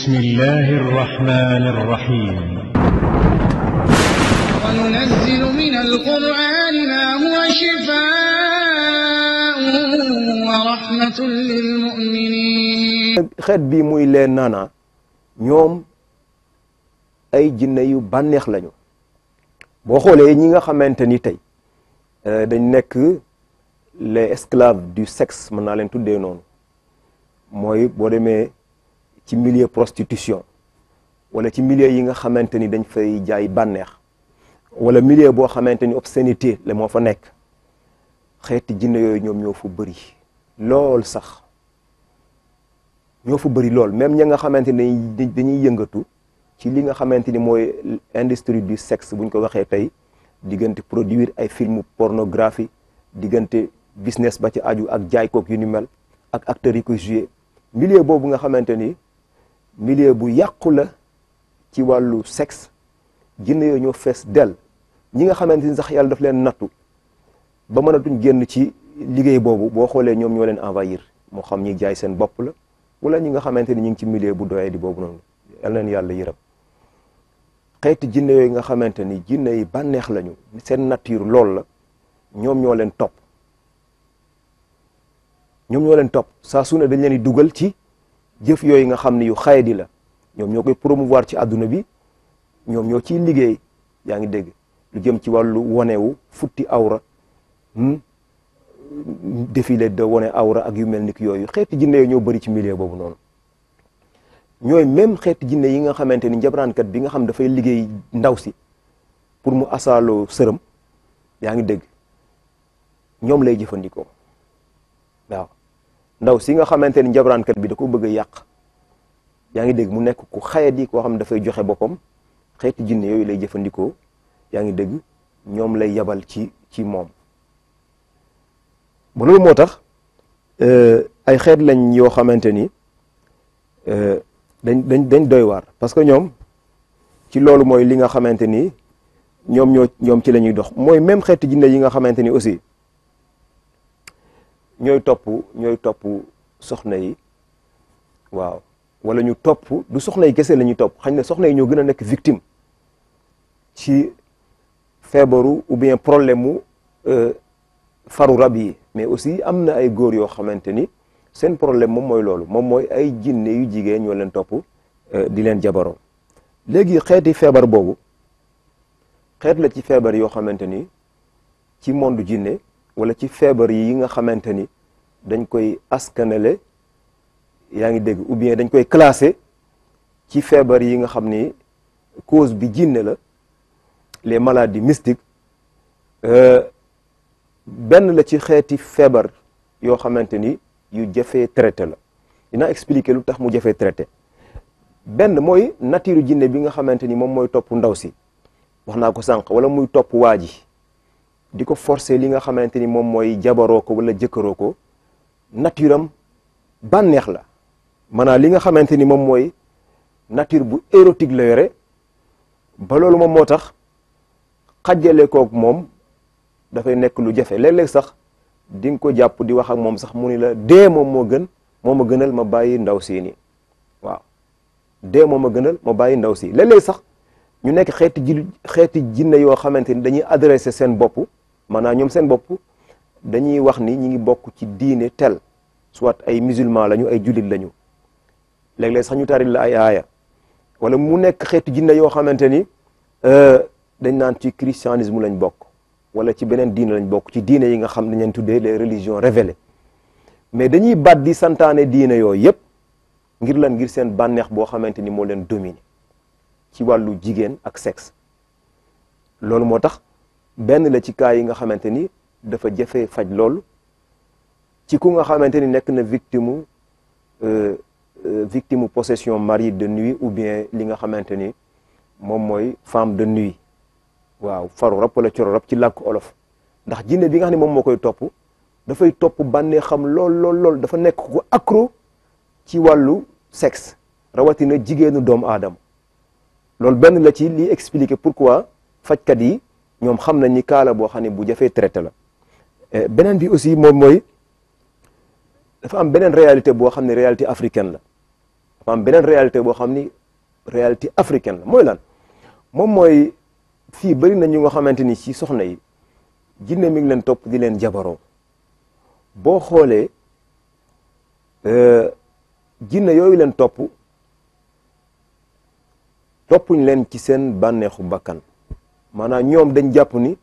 بسم الله الرحمن الرحيم وننزل من القرآن ما هو شفاء ورحمة للمؤمنين xeet bi muy leen naana ñoom ay jinne yu bànneex lañu boo xoolee ñi nga xamante ni tey euh, dañ nekk les esclaves du sexe mën naa leen tuddee noonu mooy boo demee ci milieu prostitution wala ci milieu yi nga xamante ni dañ fay jaay bànneex wala milieu boo xamante ni obscénité la moo fa nekk xeeti jinne yooyu ñoom ñoo fa bëri lool sax ñoo fa bëri lool même ña nga xamante ni dañuy yëngatu ci li nga xamante ni mooy industrie du sexe buñ ko waxee tey diggante produire ay film pornographie diggante business ba ci aju ak jaay kook yu ni mel ak acteurs yi koy joué milieu boobu nga xamante ni milieu bu yàqu la ci wàllu sexe jinne yooyu ñoo fees del ñi nga xamante ni sax yàlla daf leen nattu ba mënatuñ génn ci liggéey boobu boo xoolee ñoom ñoo leen envahir moo xam ñi jaay seen bopp la wala ñi nga xamante ni ñu ngi ci milieu bu doyee di boobu noonu yal leen yàlla yërëm xeeti jinne yooyu nga xamante ni jinne yi bànneex lañu seen nature lool la ñoom ñoo leen topp ñoom ñoo leen topp saa su ne dañ leen di dugal ci jëf yooyu nga xam ne yu xayadi la ñoom ñoo koy promouvoir ci àdduna bi ñoom ñoo ciy liggéey yaa ngi dégg lu jëm ci wàllu wonewu futti awra défilé de wone awra ak yu mel ni ki yooyu xeeti jinne yooyu ñoo bëri ci milieu boobu noonu ñooy même xeeti jinne yi nga xamante ni njabraankat bi nga xam dafay liggéey ndaw si pour mu asaaloo sërëm yaa ngi dégg ñoom lay jëfandikoo waaw ndaw si nga xamante ni njabraankat bi da ko bëgg a yàq yaa ngi dégg mu nekk ku xayadi koo xam ne dafay joxe boppam xeeti jinne yooyu lay jëfandikoo yaa ngi dégg ñoom lay yabal ci ci moom ba loolu moo tax ay xeet lañ yoo xamante ni dañ dañ dañ doy waar parce que ñoom ci loolu mooy li nga xamante ni ñoom ñoo ñoom ci la ñuy dox mooy même xeeti jinne yi nga xamante ni aussi ñooy topp ñooy topp soxna yi waaw wala ñu topp du soxna yi kese la ñuy topp xañ na soxna yi ñoo gën a nekk victime ci feebaru ou bien problème mu faru rab yi mais aussi am na ay góor yoo xamante ni seen problème moom mooy loolu moom mooy ay jinne yu jigéen ñoo leen topp di leen jabaroo léegi xeeti feebar boobu xeet la ci feebar yoo xamante ni ci monde jinne wala ci feebar yi nga xamante ni dañ koy askanale yaa ngi dégg ou bien dañ koy classé ci feebar yi nga xam ni cause bi jinne la les maladies mystiques benn la ci xeeti feebar yoo xamante ni yu jafee traité la dina expliquer lu tax mu jafee traité benn mooy nature jinne bi nga xamante ni moom mooy topp ndaw si wax naa ko sànq wala muy topp waa ji di ko forcer li nga xamante ni moom mooy jabaroo ko wala jëkkaroo ko nature am bànneex la maanaam li nga xamante ni moom mooy nature bu érotique la yore ba loolu moom moo tax xajjale kook moom dafay nekk lu jafe léeg-léeg sax di nga ko jàpp di wax ak moom sax mu ni la dee moom moo gën moo ma gënal ma bàyyi ndaw si nii waaw dee moom ma gënal ma bàyyi ndaw si léeg-léeg sax ñu nekk xeeti ji xeeti jinne yoo xamante ni dañuy adressé seen bopp maanaam ñoom seen bopp dañuy wax ni ñi ngi bokk ci diine tel soit ay musulman lañu ay jullit lañu léeg-léeg sax ñu tari la ay aaya wala mu nekk xeeti jinne yoo xamante ni dañ naan ci christianisme lañ bokk wala ci beneen diine lañ bokk ci diine yi nga xam ne ñeen tuddee les religions révélées mais dañuy bat di santaane diine yooyu yëpp ngir lan ngir seen bànneex boo xamante ni moo leen dominer ci wàllu jigéen ak sexe loolu moo tax benn la ci cas yi nga xamante ni dafa jafe faj loolu ci ku nga xamante ni nekk na victime victime possession mari de nuit ou bien li nga xamante ni moom mooy femme de nuit waaw faru rab wala coro rab ci làkk olof ndax jinne bi nga xam ne moom moo koy topp dafay topp bànnee xam lool lool lool dafa nekk ko accro ci wàllu sexe rawatina jigéenu doomu aadama loolu benn la ci li expliquer pourquoi fajkat yi ñoom xam nañ ni kaala boo xam ne bu jafee traité la beneen bi aussi moom mooy dafa am beneen réalité boo xam ne réalité africaine la am beneen réalité boo xam ni réalité africaine la mooy lan moom mooy fii bëri na ñu nga xamante ni ci soxna yi jinne mi ngi leen topp di leen jabaroo boo xoolee jinne yooyu leen topp toppuñ leen ci seen bànneexu bakkan maanaam ñoom dañ jàpp ni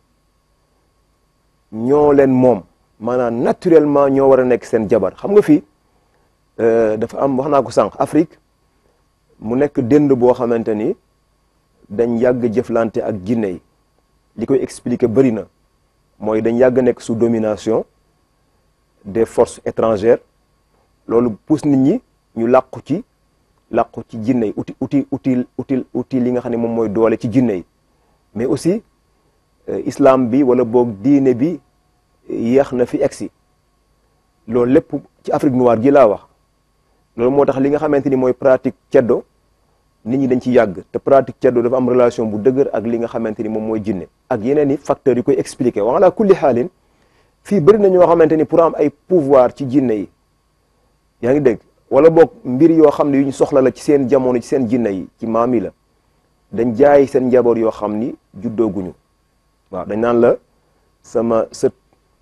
ñoo leen moom maanaam naturellement ñoo war a nekk seen jabar xam nga fii dafa am wax naa ko sànq Afrique mu nekk dënd boo xamante ni dañ yàgg jëflante ak jinne yi li koy expliquer bëri na mooy dañ yàgg nekk sous domination des forces étrangères loolu pousse nit ñi ñu làqu ci làqu ci jinne yi uti uti uti uti uti li nga xam ne moom mooy doole ci jinne yi mais aussi islam bi wala boog diine bi yéex na fi egsi loolu lépp ci Afrique noire gi laa wax loolu moo tax li nga xamante ni mooy pratique ceddo nit ñi dañ ci yàgg te pratique ceddo dafa am relation bu dëgër ak li nga xamante ni moom mooy jinne ak yeneen i facteurs yu koy expliquer wa ala kulli xaalin fii bëri na ñoo xamante ni pour am ay pouvoir ci jinne yi yaa ngi dégg wala boog mbir yoo xam ne yu ñu soxla la ci seen jamono ci seen jinne yi ci maam yi la dañ jaay seen njaboot yoo xam ni juddooguñu waaw dañ naan la sama sët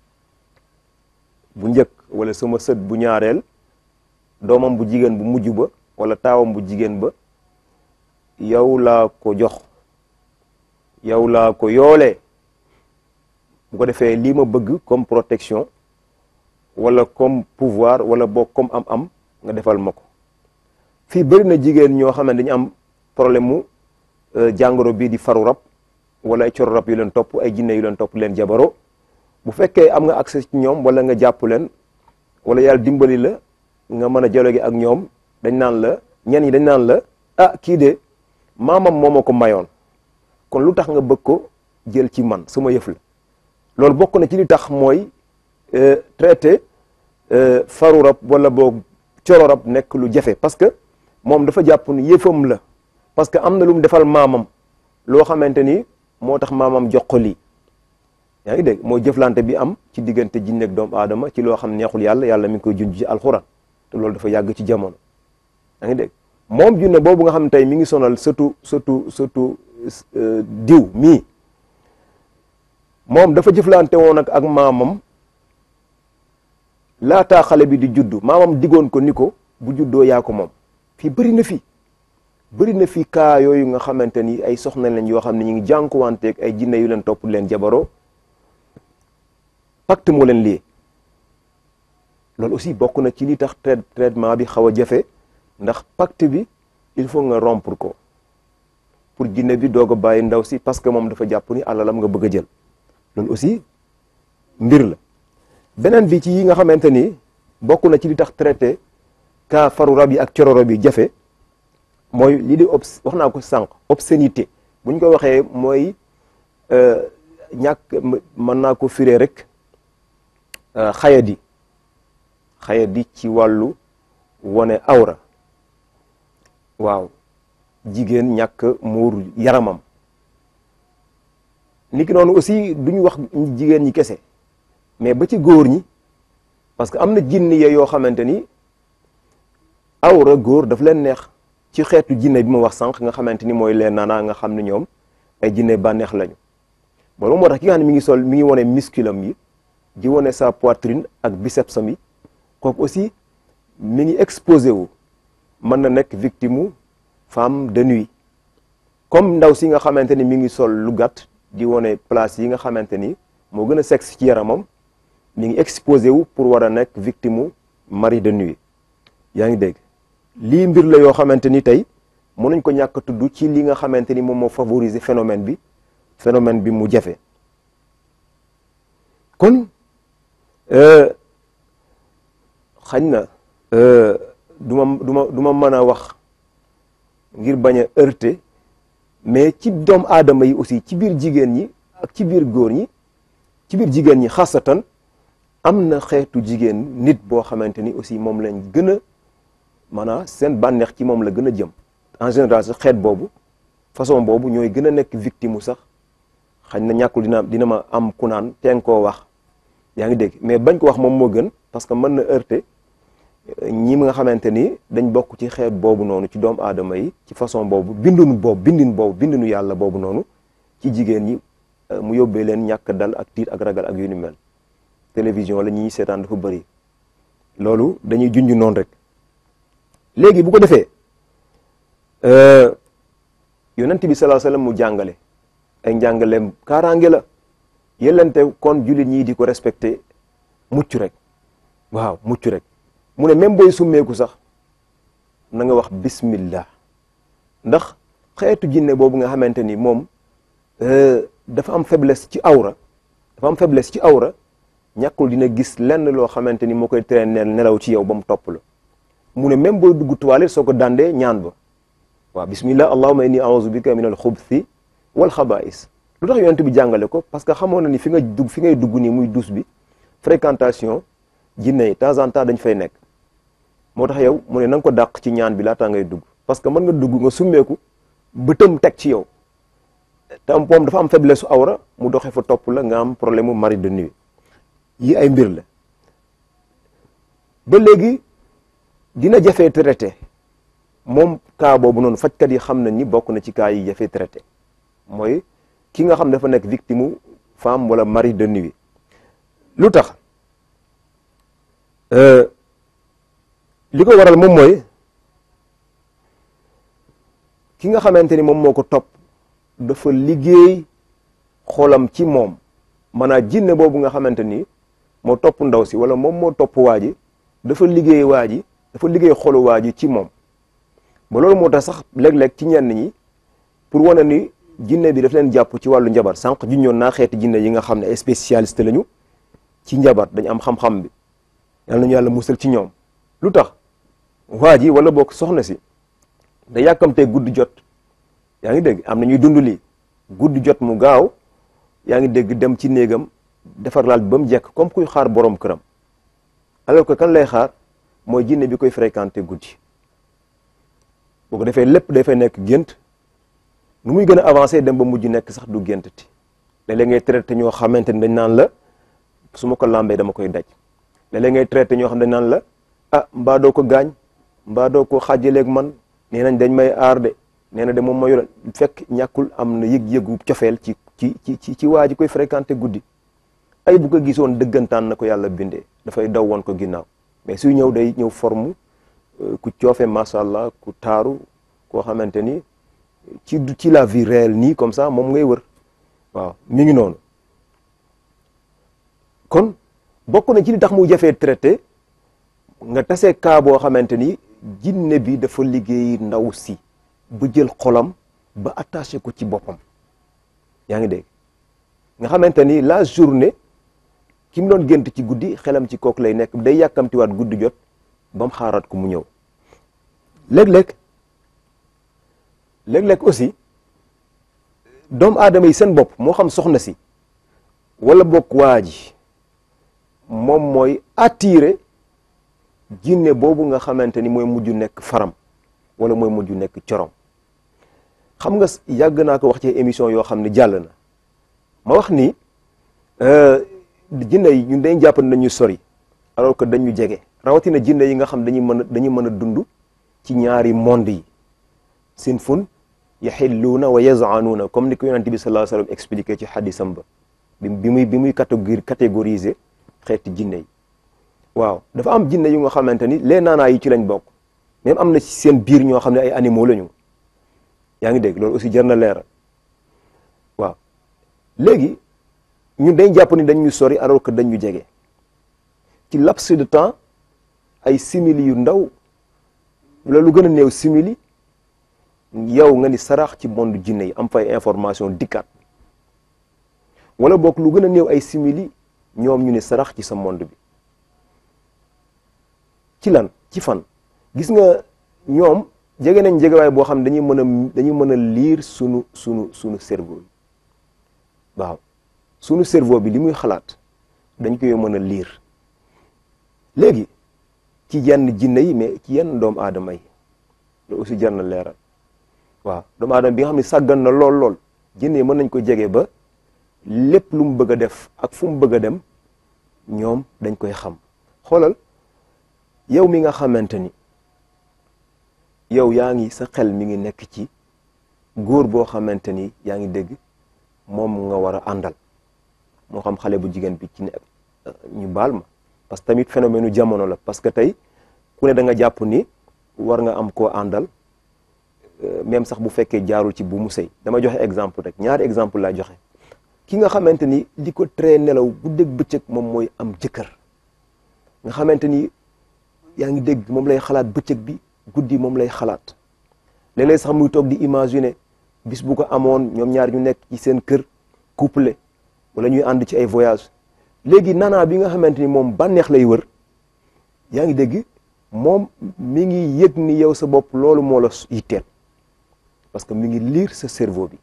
bu njëkk wala sama sët bu ñaareel doomam bu jigéen bu mujj ba wala taawam bu jigéen ba yow laa ko jox yow laa ko yoolee bu ko defee lii ma bëgg comme protection wala comme pouvoir wala boog comme am-am nga defal ma ko fii bëri na jigéen ñoo xam ne dañu am problème mu jàngoro bii di faru rab wala ay coro rab yu leen topp ay jinne yu leen topp leen jabaro bu fekkee am nga accès ci ñoom wala nga jàpp leen wala yàlla dimbali la nga mën a dialogue ak ñoom dañ naan la ñenn ñi dañ naan la ah kii de maamam moo ma ko mayoon kon lu tax nga bëgg ko jël ci man sama yëf la loolu bokk na ci li tax mooy traité faru rab wala boog coro rab nekk lu jafe parce que moom dafa jàpp ni yëfam la parce que am na lu mu defal maamam loo xamante ni moo tax maamam jox ko lii yaa ngi dégg mooy jëflante bi am ci diggante jinne ak doomu aadama ci loo xam neexul yàlla yàlla mi ngi koy junj ci alxuraan te loolu dafa yàgg ci jamono yaa ngi dégg moom junne boobu nga xam ne tey mi ngi sonal surtout surtout surtout diw mii moom dafa jëflante woon ak ak maamam laataa xale bi di juddu maamam digoon ko ni ko bu juddoo yaa ko moom fii bëri na fi bëri na fi cas yooyu nga xamante ni ay soxna lañ yoo xam ne ñu ngi jànkuwanteeg ay jinne yu leen topp leen jabaroo pacte moo leen lii loolu aussi bokk na ci li tax traitement bi xaw a jafe ndax pacte bi il faut nga rompre ko pour jinne bi doog a bàyyi ndaw si parce que moom dafa jàpp ni alalam nga bëgg a jël loolu aussi mbir la beneen bi ci yi nga xamante ni bokk na ci li tax traité cas faru rab yi ak coro rab yi jafe mooy lii di obs wax naa ko sànq obscénité bu ñu ko waxee mooy ñàkk mën naa ko firee rek xayadi xayadi ci wàllu wone awra waaw jigéen ñàkk muur yaramam niki noonu aussi duñu wax jigéen ñi kese mais ba ci góor ñi parce que am na jinni ya yoo xamante ni awra góor daf leen neex ci xeetu jinne bi ma wax sànq nga xamante ni mooy leen naanaa nga xam ne ñoom ay jinne bànneex lañu loolu moo tax ki nga xam ne mi ngi sol mi ngi wone musculam yi di wone sa poitrine ak bicepsam yi kooku aussi mi ngi exposé wu mën na nekk victime mu femme de nuit comme ndaw si nga xamante ni mi ngi sol lu gàtt di wone place yi nga xamante ni moo gën a sexe ci yaramam mi ngi exposé wu pour war a nekk victime mu mari de nuit yaa ngi dégg lii mbir la yoo xamante ni tey mënuñ ko ñàkk tudd ci li nga xamante ni moom moo favoriser phénomène bi phénomène bi mu jafe kon xañ na du ma du ma du ma mën a wax ngir bañ a heurter mais ci doomu aadama yi aussi ci biir jigéen ñi ak ci biir góor ñi ci biir jigéen ñi xasatan am na xeetu jigéen nit boo xamante ni aussi moom lañ gën a maanaam seen bànneex ci moom la gën a jëm en général sax xeet boobu façon boobu ñooy gën a nekk victime mu sax xañ na ñàkkul dina dina ma am ku naan teen koo wax yaa ngi dégg mais bañ ko wax moom moo gën parce que mën na heurter ñi nga xamante ni dañ bokk ci xeet boobu noonu ci doomu aadama yi ci façon boobu bindunu boobu bindin boobu bindinu yàlla boobu noonu ci jigéen ñi mu yóbbee leen ñàkk dal ak tiit ak ragal ak yu ni mel télévision la ñuy seetaan dafa bëri loolu dañuy junj noonu rek léegi bu ko defee yonent bi sallallahu alayhi wasallam mu jàngale ay njàngaleem kaaraange la yellante kon jullit ñii di ko respecté mucc rek waaw mucc rek mu ne même booy summeeku sax na nga wax bismillah ndax xeetu jinne boobu nga xamante ni moom dafa am faiblesse ci awra dafa am faiblesse ci awra ñàkkul dina gis lenn loo xamante ni moo koy tere nelaw ci yow ba mu topp la mu ne même booy dugg toilette soo ko dandee ñaan ba waaw bismillah allahumma inni a'udhu bika min al xubuthi wal xabaa'is lu tax yonent bi jàngale ko parce que xamoon na ni fi nga dugg fi ngay dugg nii muy douche bi fréquentation jinne yi temps en temps dañ fay nekk moo tax yow mu ne na nga ko dàq ci ñaan bi laataa ngay dugg parce que mën nga dugg nga summeeku bëtam teg ci yow te am moom dafa am faiblesse su awra mu doxee fa topp la nga am problème mu mari de nuit yi ay mbir la ba léegi dina jafee traité moom cas boobu noonu fajkat yi xam nañ ni bokk na ci cas yi jafee traité mooy ki nga xam dafa nekk victime femme wala mari de nuit lu tax li ko waral moom mooy ki nga xamante ni moom moo ko topp dafa liggéey xolam ci moom maanaam jinne boobu nga xamante ni moo topp ndaw si wala moom moo topp waa ji dafa liggéey waa ji dafa liggéey xolu waa ji ci moom ba loolu moo tax sax léeg-léeg ci ñenn ñi pour wane ni jinne bi daf leen jàpp ci wàllu njabar sànq junñoon naa xeeti jinne yi nga xam ne ay spécialiste lañu ci njabar dañu am xam-xam bi yal nañu yàlla musal ci ñoom lu tax waa ji wala boog soxna si da yàkkamtee guddi jot yaa ngi dégg am na ñuy dund lii guddi jot mu gaaw yaa ngi dégg dem ci néegam defar laal bi ba mu jekk comme kuy xaar borom këram alors que kan lay xaar mooy jinne bi koy fréquenté guddi boo ko defee lépp dafay nekk gént nu muy gën a avancé dem ba mujj nekk sax du géntati léeg-léeg ngay traité ñoo xamante ni dañ naan la su ma ko lambee dama koy daj léeg-léeg ngay traité ñoo xam dañ naan la ah mbaa doo ko gaañ mbaa doo ko xaajaleeg man nee nañ dañ may aar de nee na de moom ma yoroon fekk ñàkkul am na yëg-yëgu cofeel ci ci ci ci ci waa ji koy fréquenté guddi ay bu ko gisoon dëggantaan na ko yàlla bindee dafay daw woon ko ginnaaw mais suy ñëw day ñëw forme ku coofe macha allah ku taaru koo xamante ni ci ci la vie réelle nii comme ça moom ngay wër waaw mi ngi noonu kon bokk na ci li tax mu jafee traité nga tase cas boo xamante ni jinne bi dafa liggéey ndaw si ba jël xolam ba attaché ko ci boppam yaa ngi dégg nga xamante ni la journée ki mu doon gént ci guddi xelam ci kooku lay nekk day yàkkamtiwaat guddi jot ba mu xaaraat ko mu ñëw léeg-léeg léeg-léeg aussi doomu aadama yi seen bopp moo xam soxna si wala bokk waa ji moom mooy attiré jinne boobu nga xamante ni mooy mujj nekk faram wala mooy mujj nekk corom xam nga yàgg naa ko wax ci émission yoo xam ne jàll na ma wax ni jinne yi ñun dañ jàpp ne dañu sori alors que dañu jege rawatina jinne yi nga xam dañuy mën a dañuy mën a dund ci ñaari monde yi sinfun yaxilluuna wa yazaanuuna comme ni ko yonent bi sallallahu alayhi wasallam expliqué ci xadisam ba bi muy bi muy catégorie catégoriser xeeti jinne yi waaw dafa am jinne yu nga xamante ni les naanaa yi ci lañ bokk même am na ci seen biir ñoo xam ne ay animaux lañu yaa ngi dégg loolu aussi jar na leeral waaw léegi ñun dañ jàpp ni dañ ñu sori alors que dañ ñu jege ci laps de temps ay simili yu ndaw wala lu gën a néew simili yow nga ni sarax ci monde jinne yi am fay information dikkaat wala boog lu gën a néew ay simili ñoom ñu ni sarax ci sa monde bi ci lan ci fan gis nga ñoom jege nañ jegewaay boo xam ne dañuy mën a dañuy mën a lire sunu sunu sunu cerveau bi waaw sunu cerveau bi li muy xalaat dañ koy mën a lire léegi ci yenn jinne yi mais ci yenn doomu aadama yi loolu aussi jar na leeral waaw doomu aadama bi nga xam ne sàggan na lool lool jinne yi mën nañ ko jege ba lépp lu mu bëgg a def ak fu mu bëgg a dem ñoom dañ koy xam xoolal yow mi nga xamante ni yow yaa ngi sa xel mi ngi nekk ci góor boo xamante ni yaa ngi dégg moom nga war a àndal moo xam xale bu jigéen bi ci ne ñu baal ma parce que tamit phénomène u jamono la parce que tey ku ne da nga jàpp ni war nga am koo àndal même sax bu fekkee jaarul ci bu mu sëy dama joxe exemple rek ñaari exemple laa joxe ki nga xamante ni li ko tere nelaw bu dégg bëccëg moom mooy am jëkkër nga xamante ni yaa ngi dégg moom lay xalaat bëccëg bi guddi moom lay xalaat léeg-léeg sax muy toog di imaginer bis bu ko amoon ñoom ñaar ñu nekk ci seen kër couple wala ñuy ànd ci ay voyage léegi nanaa bi nga xamante ni moom bànneex lay wër yaa ngi dégg moom mi ngi yëg ni yow sa bopp loolu moo la yitteel parce que mi ngi lire sa cerveau bi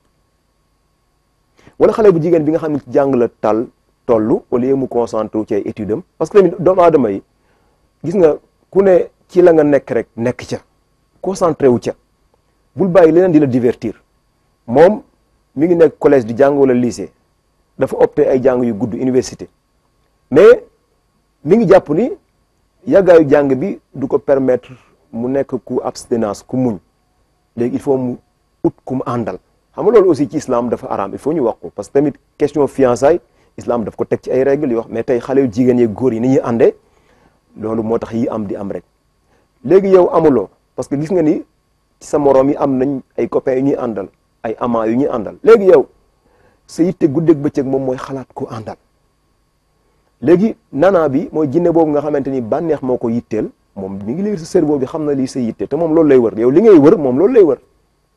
wala xale bu jigéen bi nga xam ne ci jàng la tal toll au lieu mu concentré wu ci ay études am parce que tamit doomu aadama yi gis nga ku ne ci la nga nekk rek nekk ca concentré wu ca bul bàyyi leneen di la divertir moom mi ngi nekk collège di jàng wala lycée dafa opté ay jàng yu gudd université mais mi ngi jàpp ni yàggaayu jàng bi du ko permettre mu nekk ku abstinence ku muñ léegi il faut mu ut ku mu àndal xam nga loolu aussi ci islam dafa araam il faut ñu wax ko parce que tamit question fiançailles islam daf ko teg ci ay règles yoo xam mais tey xale yu jigéen yeeg góor yi ni ñuy àndee loolu moo tax yi am di am rek léegi yow amuloo parce que gis nga ni ci sa moroom yi am nañ ay copains yu ñuy àndal ay amants yu ñuy àndal léegi yow sa yitte guddeeg bëccëg moom mooy xalaat ko àndal léegi nana bi mooy jinne boobu nga xamante ni bànneex moo ko yitteel moom mi ngi lire sa cerveau bi xam na lii sa yitte te moom loolu lay wër yow li ngay wër moom loolu lay wër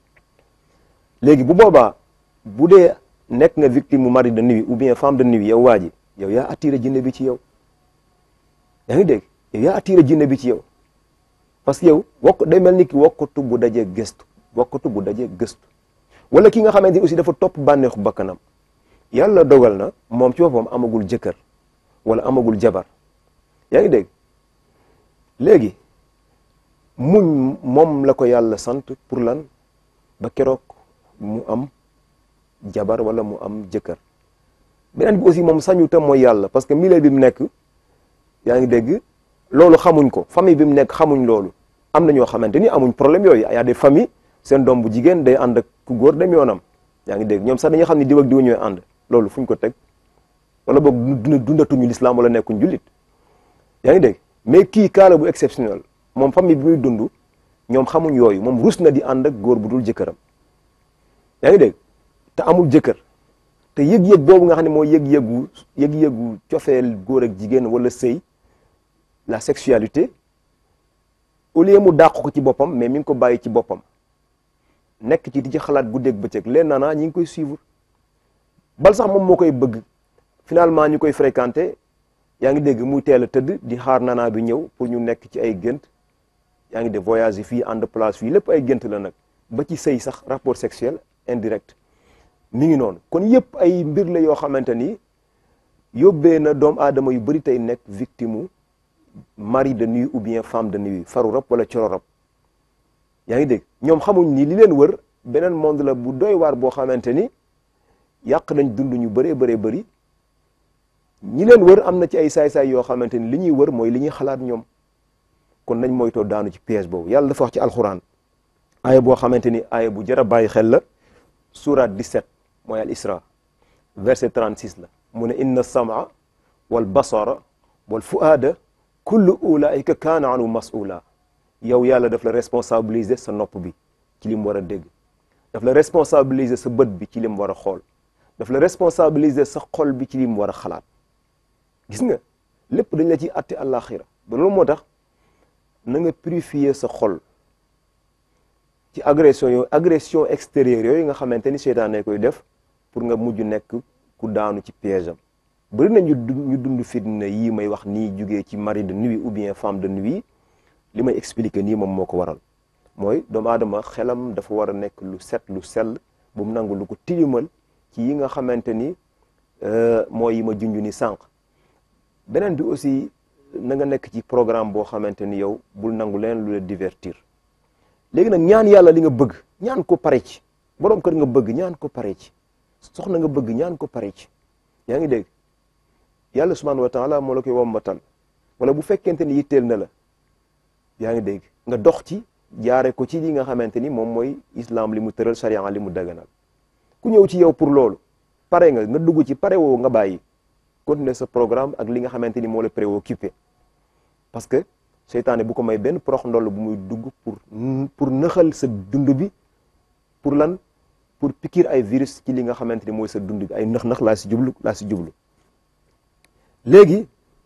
léegi bu boobaa bu dee nekk nga victime mu mari de nuit ou bien femme de nuit yow waa ji yow yaa attiré jinne bi ci yow yaa ngi dégg yow yaa attiré jinne bi ci yow parce que yow wokk day mel ni ki wokkatu bu dajee gëstu wokkatu bu dajee gëstu wala ki nga xamante ni aussi dafa topp bànneexu bakkanam yàlla dogal na moom ci boppam amagul jëkkër wala amagul jabar yaa ngi dégg léegi muñ moom la ko yàlla sant pour lan ba keroog mu am jabar wala mu am jëkkër beneen bi aussi moom sañu tam mooy yàlla parce que milieu bi mu nekk yaa ngi dégg loolu xamuñ ko famille bi mu nekk xamuñ loolu am na ñoo xamante ni amuñ problème yooyu y a des familles seen doom bu jigéen day ànd ak ku góor dem yoonam yaa ngi dégg ñoom sax dañuy xam ne diw ak diw ñooy ànd loolu fuñ ko teg wala boog dundatuñu l'islam wala nekkuñ jullit yaa ngi dégg mais kii kaala bu exceptionnel moom famille bi muy dund ñoom xamuñ yooyu moom rus na di ànd ak góor bu dul jëkkëram yaa ngi dégg te amul jëkkër te yëg-yëg boobu nga xam ne mooy yëg-yëgu yëg-yëgu cofeel góor ak jigéen wala sëy la sexualité au lieu mu dàq ko ci boppam mais mi ngi ko bàyyi ci boppam nekk ci di ci xalaat guddeeg bëccëg leen naanaa ñi ngi koy suivre bal sax moom moo koy bëgg finalement ñu koy fréquenté yaa ngi dégg muy teel a tëdd di xaar nanaa bi ñëw pour ñu nekk ci ay gént yaa ngi def voyage yi fii ànd place fii lépp ay gént la nag ba ci sëy sax rapport sexuel indirect mi ngi noonu kon yëpp ay mbir la yoo xamante ni yóbbee na doomu aadama yu bëri tey nekk victime mari de nuit ou bien femme de nuit faru rab wala coro rab yaa ngi dégg ñoom xamuñ ni li leen wër beneen monde la bu doy waar boo xamante ni yàq nañ dund ñu bëree bëree bëri ñi leen wër am na ci ay saay-saay yoo xamante ni li ñuy wër mooy li ñuy xalaat ñoom kon nañ moytoo daanu ci piège boobu yàlla dafa wax ci alxuraan aaya boo xamante ni aaya bu jar a bàyyi xel la surat 17 mooy al isra verset 36 la mu ne inna sama wal basara wal fuaada kullu ulaika kaana anu mas'ula yow yàlla daf la responsabiliser sa nopp bi ci li mu war a dégg daf la responsabiliser sa bët bi ci li mu war a xool daf la responsabiliser sa xol bi ci li mu war a xalaat gis nga lépp dañ la ciy atte àllaaxira ba loolu moo tax na nga purifier sa xol ci agression yooyu agression extérieure yooyu nga xamante ni seytaane koy def pour nga mujj nekk ku daanu ci piège am bëri na ñu ñu dund fitna yii may wax nii jugee ci mari de nuit ou bien femme de nuit li may expliquer nii moom moo ko waral mooy doomu aadama xelam dafa war a nekk lu set lu sell bu mu nangu lu ko tilimal ci yi nga xamante ni mooy yi ma junj ni sànq beneen bi aussi na nga nekk ci programme boo xamante ni yow bul nangu leen lu la divertir léegi nag ñaan yàlla li nga bëgg ñaan ko pare ci borom kër nga bëgg ñaan ko pare ci soxna nga bëgg ñaan ko pare ci yaa ngi dégg yàlla subhanahu wa taala moo la koy wommatal wala bu fekkente ni yitteel na la yaa ngi dégg nga dox ci jaare ko ci li nga xamante ni moom mooy islam li mu tëral sharia li mu daganal ku ñëw ci yow pour loolu pare nga nga dugg ci pare woo nga bàyyi continuer sa programme ak li nga xamante ni moo la préoccupé parce que seytaane bu ko may benn prox ndoll bu muy dugg pour pour nëxal sa dund bi pour lan pour piquer ay virus ci li nga xamante ni mooy sa dund bi ay nëx-nëx laa si jublu laa si jublu léegi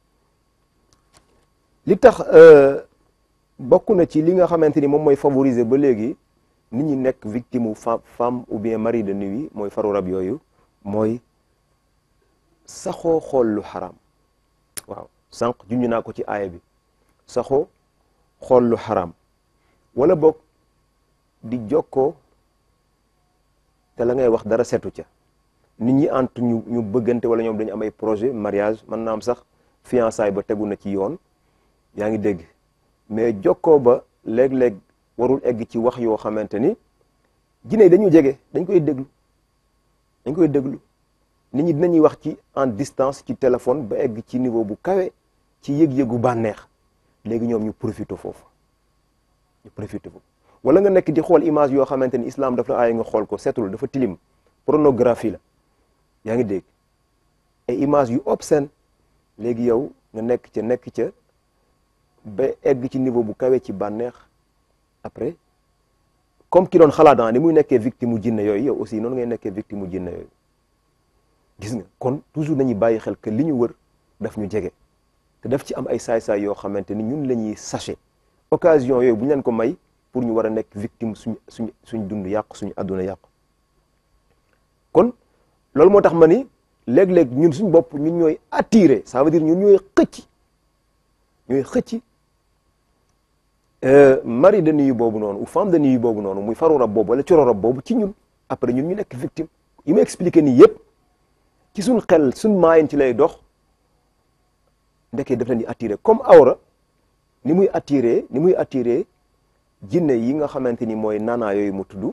li tax bokk na ci li nga xamante ni moom mooy favoriser ba léegi nit ñi nekk victime u femme ou bien mari de nuit mooy faru rab yooyu mooy saxoo xool lu xaraam waaw sànq junj naa ko ci aaya bi saxoo xool lu xaraam wala boog di jokkoo te la ngay wax dara setu ca nit ñi ant ñu ñu bëggante wala ñoom dañu am ay projet mariage mën naa am sax fiançailles ba tegu na ci yoon yaa ngi dégg mais jokkoo ba léeg-léeg warul egg ci wax yoo xamante ni jinne dañu jege dañ koy déglu dañ koy déglu nit ñi dinañuy wax ci en distance ci téléphone ba egg ci niveau bu kawe ci yëg-yëgu bànneex léegi ñoom ñu profité foofu ñu profité foofu wala nga nekk di xool image yoo xamante ni islam daf la aay nga xool ko setul dafa tilim pornographie la yaa ngi dégg ay image yu obscène léegi yow nga nekk ca nekk ca ba egg ci niveau bu kawe ci bànneex après comme ki doon xalaat ni muy nekkee victime mu jinne yooyu yow aussi noonu ngay nekkee victime mu jinne yooyu gis nga kon toujours nañuy bàyyi xel que li ñu wër daf ñu jege te daf ci am ay saay-saay yoo xamante ni ñun la ñuy sachet occasion yooyu bu ñu leen ko may pour ñu war a nekk victime suñ suñ suñ dund yàqu suñu àdduna yàqu kon loolu moo tax ma ni léeg-léeg ñun suñ bopp ñun ñooy attiré ça veut dire ñun ñooy xëcc ñooy xëcc mari de nuit boobu noonu ou femme de nuit boobu noonu muy faru rab boobu wala coro rab boobu ci ñun après ñun ñu nekk victime yi ma expliqué nii yëpp ci suñ xel suñ maayin ci lay dox ndekee daf leen di attiré comme awra ni muy attiré ni muy attiré jinne yi nga xamante ni mooy naanaa yooyu mu tudd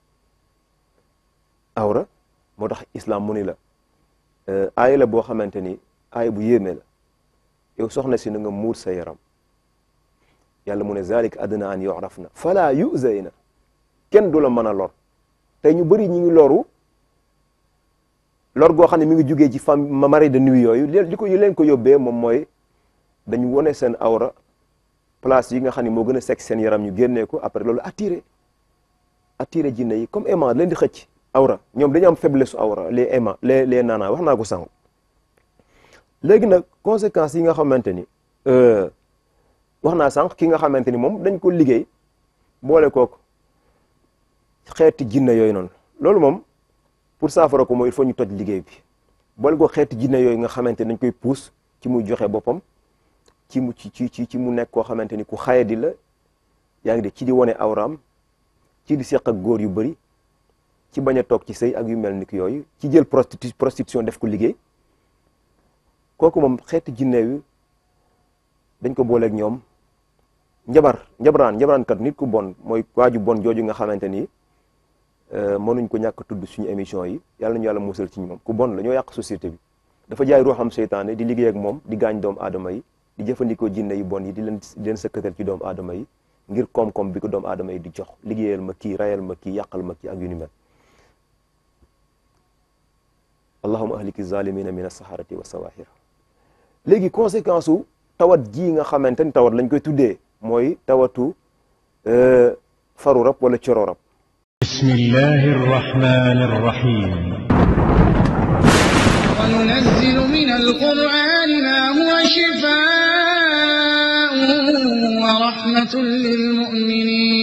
awra moo tax islam mu ni la aaya la boo xamante ni aaya bu yéeme la yow soxna si na nga muur sa yaram yàlla mu ne zalik adna an yuraf na fala yuzayna kenn du la mën a lor tey ñu bëri ñi ngi loru lor goo xam ne mi ngi jugee ci femme mari de nuit yooyu li ko leen ko yóbbee moom mooy dañu wone seen awra place yi nga xam ne moo gën a sekk seen yaram ñu génnee ko après loolu attiré attiré jinne yi comme aimant leen di xëcc awra ñoom dañu am faiblesse su awra les aimants les les naana wax naa ko sànq léegi nag conséquences yi nga xamante ni wax naa sànq ki nga xamante ni moom dañ ko liggéey boole kook xeeti jinne yooyu noonu loolu moom pour saafara ko mooy il faut ñu toj liggéey bi boole ko xeeti jinne yooyu nga xamante ni dañ koy puus ci muy joxe boppam ci mu ci ci ci mu nekk koo xamante ni ku xayadi la yaa ngi de ci di wane awraam ci di seq ak góor yu bëri ci bañ a toog ci sëy ak yu mel ni ki yooyu ci jël prostitu prostitution def ko liggéey kooku moom xeeti jinne yu dañ ko booleeg ñoom njabar njabaraan njabaraankat nit ku bon mooy waaju bon jooju nga xamante ni mënuñ ko ñàkk tudd suñu émission yi yàlla nañu yàlla musal ci moom ku bon la ñoo yàq société bi dafa jaay ruuxam seytaane di liggéey ak moom di gaañ doomu aadama yi di jëfandikoo jinne yu bon yi di leen di leen sëkkatal ci doomu aadama yi ngir koom-koom bi ko doomu aadama yi di jox liggéeyal ma kii rayal ma kii yàqal ma kii ak yu ni mel allahuma ahliki zalimina min as-saharati wa sawahir léegi conséquence u tawat ji nga xamante ni tawat lañ koy tuddee mooy tawatu faru rab wala coro rab بسم الله الرحمن الرحيم وننزل من القرآن ما هو شفاء ورحمة للمؤمنين